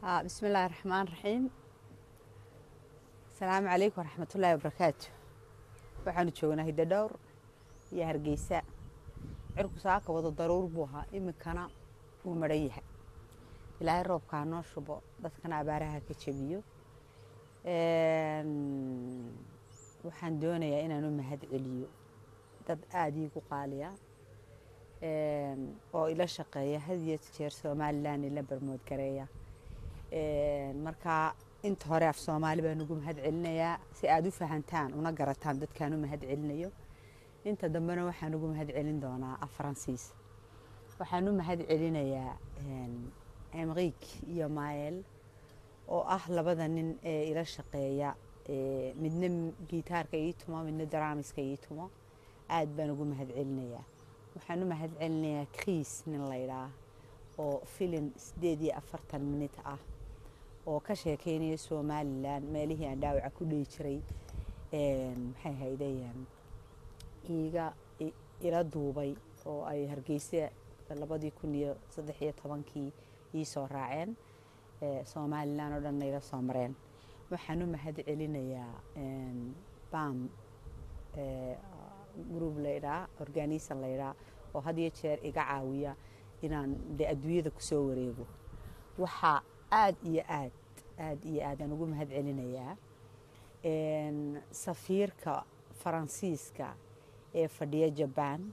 بسم الله الرحمن الرحيم السلام عليكم ورحمة الله وبركاته waxaanu joognaa hidadhowr iyo hargeysa cirku saaka wada daruur buu ahaa iminkana wuu maran yahay ilaahay roobkaa noo shubo dadkana abaaraha ka jebiyo waxaan doonayaa inaan u mahad celiyo dad aada iigu qaaliya oo ila shaqeeya had iyo jeer somalilan ila barmood gareeya markaa inta hore af soomaali baan ugu mahad celinayaa si aada u fahantaan una garataan dadkaan u mahad celinayo inta dambena waxaan ugu mahad celin doonaa af faransiis waxaan u mahad celinayaa emriik iyo mael oo ah labada nin ee ila shaqeeya midna gitaarka ii tumo midna daraamiska ii tumo aad baan ugu mahad celinayaa waxaan u mahad celinayaa kriis nin laydhaa oo filin sideed iyo afartan minit ah oo ka sheekeynaya somalilan meelihii aan dhaawaca ku dhihi jiray maxay haydeen iiga ila duubay oo ay hargeysa labadii kun iyo saddex iyo tobankii ii soo raaceen somalilan oo dhanna ila soo mareen waxaan u mahad celinayaa bam group laydhaa organisan laydhaa oo had iyo jeer iga caawiya inaan de adduunyada kusoo wareego waxaa aad iyo aad aad iyo aadaan ugu mahad celinayaa safiirka faransiiska ee fadhiya jabaan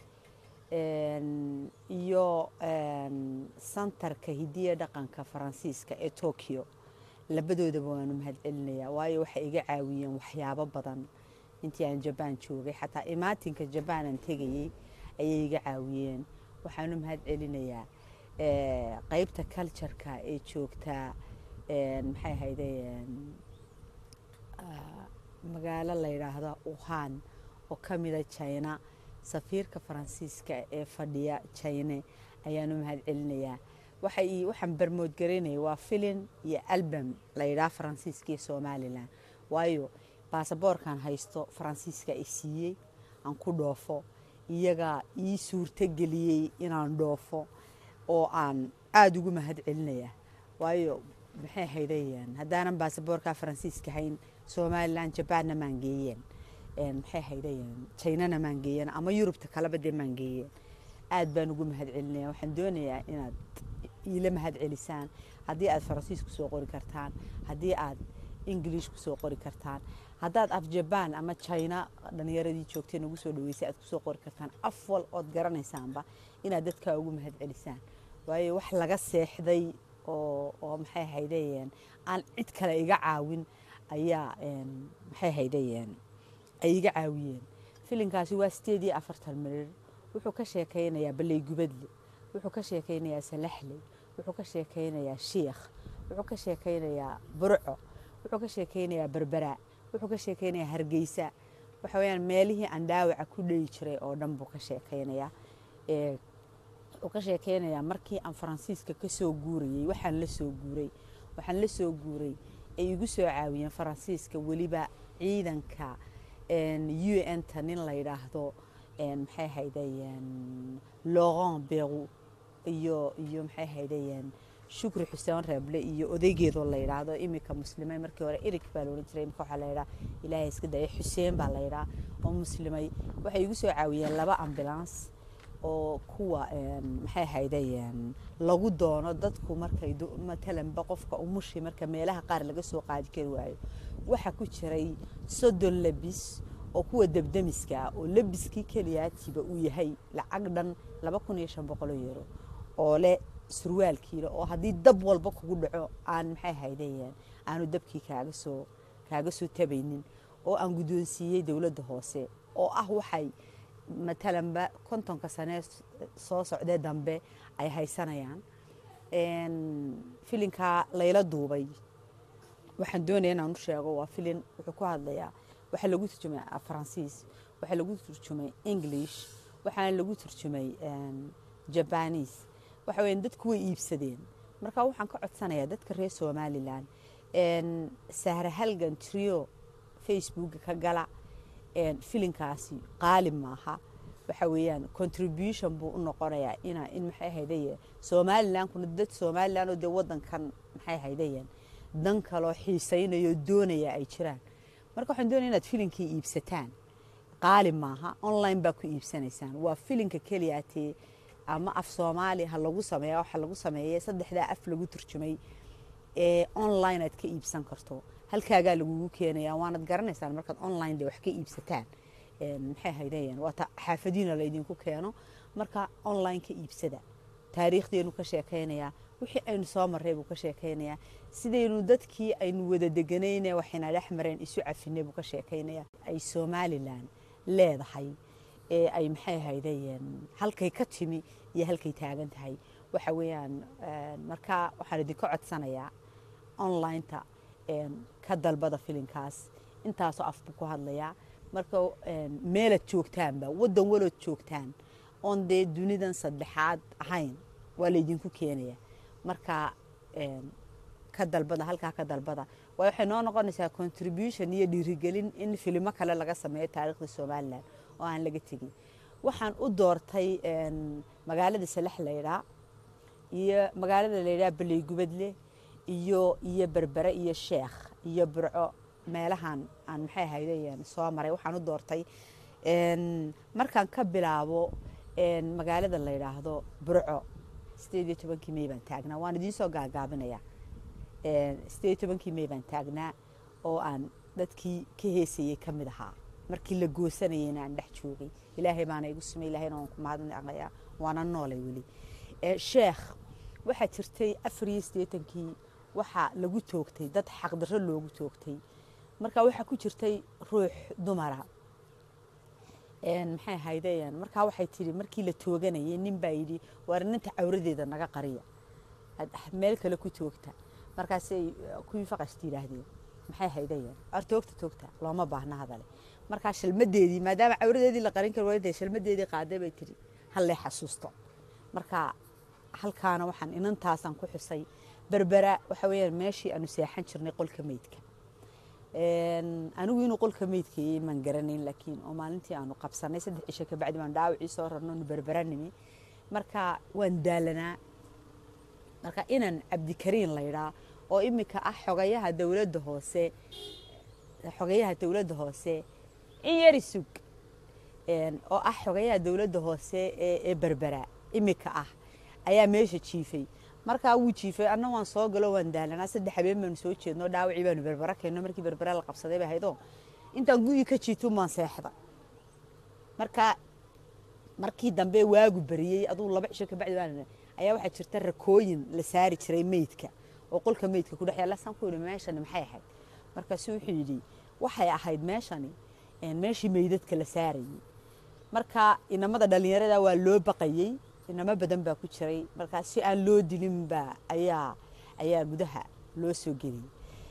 iyo santarka hidiya dhaqanka faransiiska ee tokyo labadoodaba waanu mahad celinayaa waayo waxay iga caawiyeen waxyaabo badan intii aan jabaan joogay xataa imaatinka jabaan aan tegayey ayay iga caawiyeen waxaanu mahad celinayaa qaybta cultureka ee joogtaa maxay ahayde magaalo la yidhaahdo uhan oo ka mida china safiirka faransiiska ee fadhiya chine ayaanu mahad celinayaa waxay waxaan barmoodgaraynaya waa filin iyo album la yidhaha faransiiska iyo somalilan waayo baasaboorkan haysto faransiiska i siiyey aan ku dhoofo iyagaa ii suurto geliyey inaan dhoofo oo aan aada ugu mahad celinayaa waayo maxay haydayeen haddaanan baasaboorka faransiiska hayn somalilan jabaanna maan geeyeen maxay haydayeen jinana maan geeyeen ama yurubta kaleba dee maan geeyeen aad baan ugu mahad celinaya waxaan doonayaa inaad iila mahad celisaan haddii aad faransiis ku soo qori kartaan haddii aad ingiliish ku soo qori kartaan haddaad af jabaan ama jina dhalinyaradii joogtay nagu soo dhaweysay aad kusoo qori kartaan af wal ood garanaysaanba inaad dadkaa ugu mahad celisaan waayo wax laga seexday oo oo maxay haydayeen aan cid kale iga caawin ayaa maxay haydayeen ay iga caawiyeen filinkaasi waa sideed iyo afartan mirir wuxuu ka sheekaynayaa baley gubadle wuxuu ka sheekaynayaa salaxley wuxuu ka sheekaynayaa shiikh wuxuu ka sheekaynayaa burco wuxuu ka sheekaynayaa berbera wuxuu ka sheekaynayaa hargeysa waxa weyaan meelihii aan dhaawaca ku dheyi jiray oo dhan buu ka sheekaynayaa wuxuu ka sheekaynayaa markii aan faransiiska ka soo guurayey waxaan la soo guuray waxaan la soo guuray ay igu soo caawiyeen faransiiska weliba ciidanka u n ta nin la yidhaahdo maxay haydayeen laurent beru iyo iyo maxay haydayeen shukri xuseen reeble iyo odaygeedoo la yidhaahdo iminka muslimay markii hore erig baa la odhan jiray imika waxaa la yidhaha ilaahay iska daya xuseen baa la yidhaha oo muslimay waxay igu soo caawiyeen laba ambulance oo kuwa maxay haydayeen lagu doono dadku markay matalanba qofka umushi marka meelaha qaar laga soo qaadi kari waayo waxaa ku jiray soddon labis oo kuwa debdemiska ah oo labiskii keliyaatiba uu yahay lacag dhan laba kun iyo shan boqoloo euro oo leh surwaalkiila oo haddii dab walba kugu dhaco aan maxay haydayeen aanu dabkii kaaga soo kaaga soo tabaynin oo aan guddoonsiiyey dowladda hoose oo ah waxay matalanba kontonka sanee soo socdee dambe ay haysanayaan filinkaa layla duubay waxaan doonaya inaan u sheego waa filin wuxuu ku hadlayaa waxaa lagu turjumay faransiis waxaa lagu turjumay english waxaana lagu turjumay jabanis waxa weya dadku way iibsadeen marka waxaan ka codsanayaa dadka reer somalilan sahra halgan trio facebooka ka gala filinkaasi qaali maaha waxa weeyaan contribution buu u noqonayaa ina in maxay ahaydaye somalilan kuna dad somalilan oo dee wadankan maxay haydayeen dan kaloo xiisaynayo doonaya ay jiraan marka waxaan doonaya inaad filinkii iibsataan qaali maaha online baa ku iibsanaysaan waa filinka keliyaatee ama af soomaali ha lagu sameeya waxa lagu sameeyey saddexdaa af lagu turjumay ee online aad ka iibsan karto halkaagaa lagugu keenaya waanad garanaysaan markaad online de wax ka iibsataan maxay haydayeen waata xaafadiina laydinku keeno marka online ka iibsada taariikhdeenu ka sheekaynayaa wixii aynu soo marray buu ka sheekaynayaa sidaynu dadkii aynu wada deganayne waxayna dhex mareen isu cafinay buu ka sheekaynayaa ay somalilan leedahay ee ay maxay haydayeen halkay ka timi iyo halkay taagan tahay waxa weeyaan marka waxaan idinka codsanayaa onlineta ka dalbada filinkaas intaasoo af buu ku hadlayaa marka meelaad joogtaanba waddan walood joogtaan oon dee dunidan saddexaad ahayn waa laydinku keenaya marka ka dalbada halkaa ka dalbada waay waxay noo noqonaysaa contribution iyo dhiirigelin in filimo kale laga sameeyo taariikhda somalilan oo aan laga tegin waxaan u doortay magaalada salax laydhaa iyo magaalada laydhaa baleygubadle iyo iyo berbere iyo sheekh iyo burco meelahan aan maxay ahaydeen soo maray waxaan u doortay markaan ka bilaabo magaalada la yidhaahdo burco sideed iyo tobankii may baan taagnaa waan idiin soo gaagaabinayaa sideed iyo tobankii may baan taagnaa oo aan dadkii ka heesayey ka mid ahaa markii la goosanayeyna aan dhex joogay ilaahay baana igu sumay ilaahayna waan ku mahadnaqayaa waana noolay weli sheekh waxaa jirtay afar iyo siddeetankii waxaa lagu toogtay dad xaqdarro loogu toogtay marka waxaa ku jirtay ruux dumara maxay ahaydeen markaa waxay tidhi markii la tooganayay nin baa yidhi waar ninta cawradeeda naga qariya meel kale ku toogta markaasay kuwii faqashta yidhaahdeen maxay haydayeen ar toogta toogta looma baahna hadale markaa shalmadeedii maadaama cawradeedii la qarin kari waayay shalmadeedii qaaday bay tidhi hallee xasuusto marka halkaana waxaan inantaasaan ku xusay berbera waxa weeyaan meeshii aanu seexan jirnay qolka meydka anigu inuu qolka meydkayey maan garanayn laakiin oo maalintii aanu qabsanay saddex cisho kabacdi baan dhaawacii soo rarno nu berbera nimi marka waan daalanaa marka inan cabdikariin laydhaa oo imika ah xogayaha dowladda hoose xogayaha dowladda hoose in yari sug oo ah xogayaha dowladda hoose ee berbera imika ah ayaa meesha jiifay markaa wuu jiifay anna waan soo galo waan daalanaa saddex habeen baanu soo jeedno dhaawacii baanu berbera keenno markii berbera la qabsaday bay ahaydoo intaan guyii ka jiito maan seexda marka markii dambe waagu bariyey aduu laba cisho kabacdi baan ayaa waxaa jirta rakooyin la saari jiray meydka oo qolka meydka ku dhex yaalla saan ku yidhi meeshani maxay ahayd markaasu wuxuu yidhi waxay ahayd meeshani meeshii meydadka la saarayey marka inamada dhallinyarada waa loo baqayey inamo badan baa ku jiray markaa si aan loo dilinba ayaa ayaa gudaha loo soo geliyey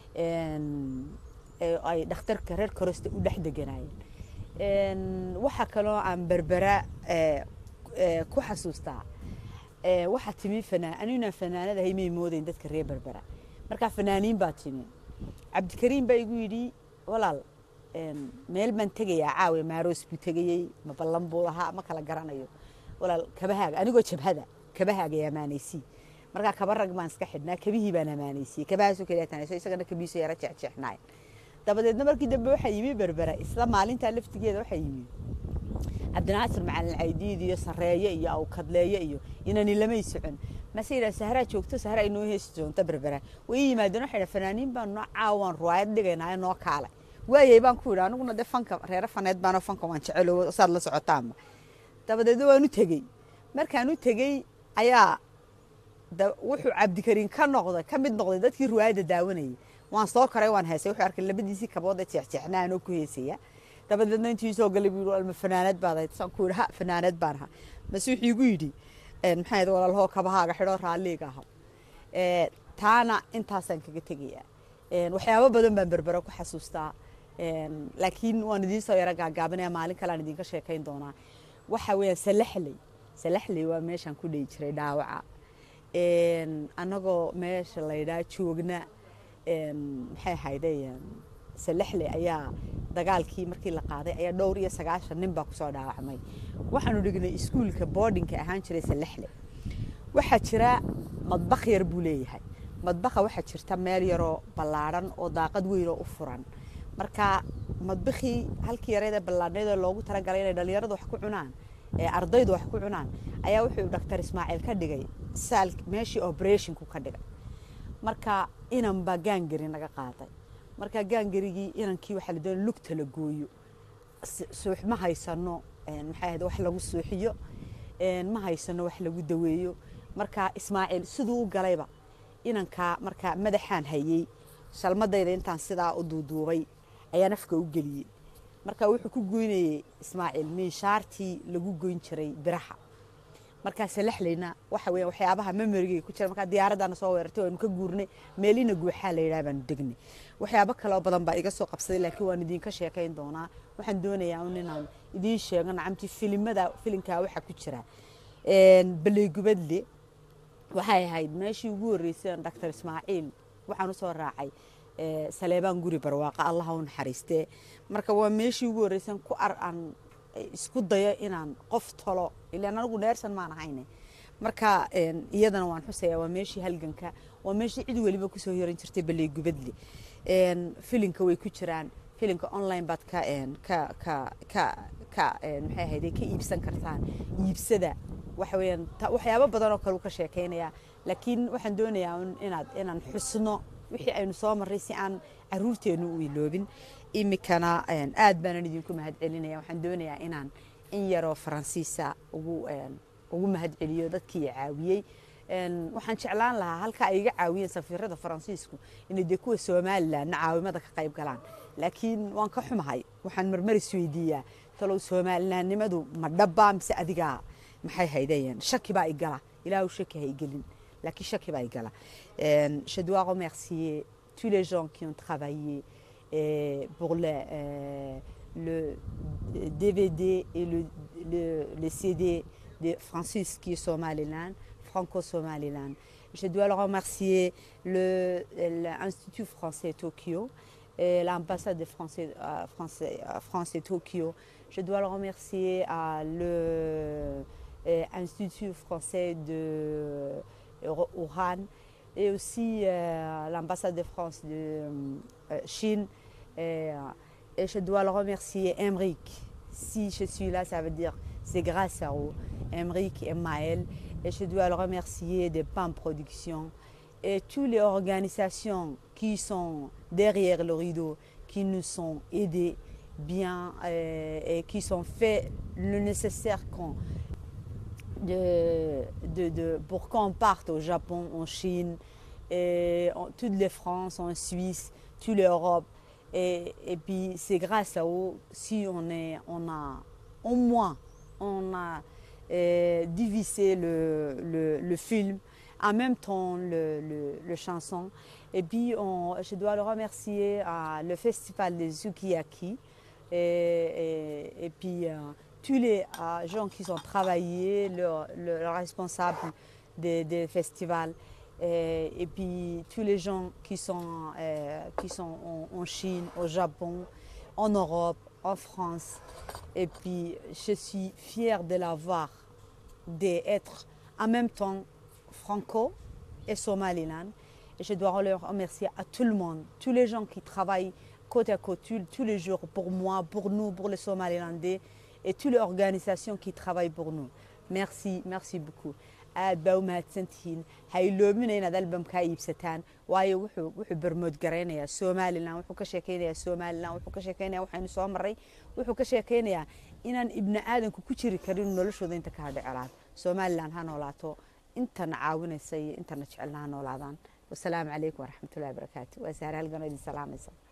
ay dhakhtarka reer korosta u dhex deganaayeen waxaa kaloo aan berbera ku xasuustaa waxaa timi fanaan aniguna fanaanada hay may moodayn dadka reer berbera markaa fanaaniin baa timi cabdikariim baa igu yidhi walaal meel baan tegayaa caawe maaroos buu tegayey ma ballan buu lahaa ma kala garanayo walaal kabahaaga anigoo jabhada kabahaaga amaanaysii markaa kaba rag baan iska xidhnaa kabihii baan amaanaysiyey kabahaasoo kaliya tanayso isagana kabihiiso yara jeexjeexnaay dabadeedna markii dambe waxaa yimi berbera isla maalintaa laftigeeda waxaa yimi cabdinaasir macalin caydiid iyo sareeye iyo awkadleeye iyo inani lamay socon mase yidhaha sahraa joogto sahra ay noo heesi doonto berbera way ii yimaadeen waxay dhaha fanaaniin baan noo caawaan ruwaayad dhigaynaayo noo kaale waayay baan ku yidhi aniguna dee fanka reere faneed baanoo fanka waan jecelo saad la socotaanba dabadeedna waan u tegey markaan u tegey ayaa wuxuu cabdikariin ka noqday ka mid noqday dadkii ruwaayadda daawanayay waan soo koray waan heesay wuxuu arkay labadiisii kabooda jeexjeexnaa anoo ku heesaya dabadeedna intii soo galay buu yidhi ma fanaanad baad ahayd saan ku yidhi ha fanaanad baan ahaa mase wuxuu igu yidhi maxay ahayd walaalhoo kabahaaga xidhoo raalliga aha taana intaasaan kaga tegayaa waxyaabo badan baan berbera ku xasuustaa laakiin waan idiin soo yaro gaagaabanaya maalin kale aan idinka sheekayn doonaa waxa weeyaan salaxley salaxley waa meeshaan ku dhihi jiray dhaawaca annagoo meesha laydhaa joogna maxay ahayde salaxley ayaa dagaalkii markii la qaaday ayaa dhowr iyo sagaashan nin baa kusoo dhaawacmay waxaanu dhignay iskuulka boardingka ahaan jiray salaxley waxaa jira madbakh yar buu leeyahay madbaqa waxaa jirta meel yaroo ballaadhan oo daaqad weyn oo u furan marka madbakii halkii yareeda ballaadhneedoo loogu talagalay inay dhallinyaradu wax ku cunaan ee ardaydu wax ku cunaan ayaa wuxuu dhaktar ismaaciil ka dhigay saal meeshii oberethinku ka dhigay marka inan baa gaangari naga qaaday marka gaangarigii inankii waxaa la doonay lugta la gooyo suux ma haysano maxay ahayd wax lagu suuxiyo ma haysano wax lagu daweeyo marka ismaaciil siduu u galayba inankaa marka madaxaan hayey shalmadayda intaan sidaa u duuduubay ayaa nafka u geliyey marka wuxuu ku goynayey ismaaciil minshaartii lagu goyn jiray biraha markaa salaxlayna waxa weya waxyaabaha memorigay ku jira markaa diyaaraddaana soo weerartay waanu ka guurnay meelina guuxaa la yidhaha baanu degnay waxyaabo kaloo badan baa iga soo qabsaday laakiin waan idinka sheekayn doonaa waxaan doonayaa un inaan idiin sheego nacamtii filimada filimkaa waxaa ku jira baleygubadle waxay ahayd meeshii ugu horreysay doctor ismaaciil waxaan usoo raacay saleebaan guri barwaaqa allaha u naxariistee marka waa meeshii ugu horreysan ku ar aan isku dayo inaan qof tolo ilaan anigu neersan maan ahayne marka iyadana waan xusayaa waa meeshii halganka waa meeshii cid weliba kusoo yaran jirtay baleygubadle filinka way ku jiraan filimka online baad ka ka ka ka ka maxay ahayde ka iibsan kartaan iibsada waxa weeyaan waxyaabo badan oo kale uu ka sheekaynaya laakiin waxaan doonayaa inaad inaan xusno wixii aynu soo marray si aan caruurteennu u iloobin imikana aad baanan idinku mahadcelinaya waxaan doonayaa inaan in yaroo faransiisa ugu ugu mahadceliyo dadkii caawiyey waxaan jeclaan lahaa halka ay iga caawiyeen safiirada faransiisku inay dee kuwa somalilandna caawimada ka qayb galaan laakiin waan ka xumahay waxaan marmar isweydiiyaa talow somalilandnimadu ma dhabbaa mise adigaa maxay haydayeen shaki baa igala ilaahu shaki ha igelin laakiin shaki baa igala je dois remercier tous les gens qui ont travaillé euh, pour le, euh, le DVD et le, le, le CD de Francis qui est Somaliland, Franco-Somaliland. Je dois le remercier l'Institut français Tokyo, l'ambassade de français, euh, français, France et Tokyo. Je dois le remercier à l'Institut français de Wuhan et aussi euh, l'ambassade de France de euh, Chine. Et, et, je dois le remercier, Emric. Si je suis là, ça veut dire c'est grâce à eux, Emric et Maël. Et je dois le remercier de PAM Production et toutes les organisations qui sont derrière le rideau, qui nous ont aidés bien euh, et qui sont fait le nécessaire qu'on de, de, de, pour qu'on parte au Japon, en Chine, et en, toutes les France, en Suisse, toute l'Europe. Et, et, puis c'est grâce à eux si on, est, on a au moins on a euh, divisé le, le, le, film, en même temps le, le chanson. Et puis on, je dois le remercier à le festival de Sukiyaki et, et, et puis euh, tous les euh, gens qui ont travaillé, le, le, le responsable des, des festivals, et, et, puis tous les gens qui sont, euh, qui sont en, en, Chine, au Japon, en Europe, en France. Et puis je suis fière de l'avoir, d'être en même temps franco et somaliland. Et je dois le remercier à tout le monde, tous les gens qui travaillent côte à côte tous les jours pour moi, pour nous, pour les Somalilandais et toutes les organisations qui travaillent pour nous. Merci, merci beaucoup. aad baa u mahadsantihiin ha iloomina inaad albamkaa iibsataan waayo wuxuu wuxuu bermood garaynayaa somalilan wuxuu ka sheekaynayaa somalilan wuxuu ka sheekaynaya waxaynu soo marray wuxuu ka sheekaynayaa inaan ibni aadanku ku jiri karin noloshooda inta ka hadha celaad somalilan ha noolaato intana caawinaysa iyo intana jecelna ha noolaadaan wasalaamu calaykum waraxmatullahi wabarakaatu waa saare halganoo idin salaamaysa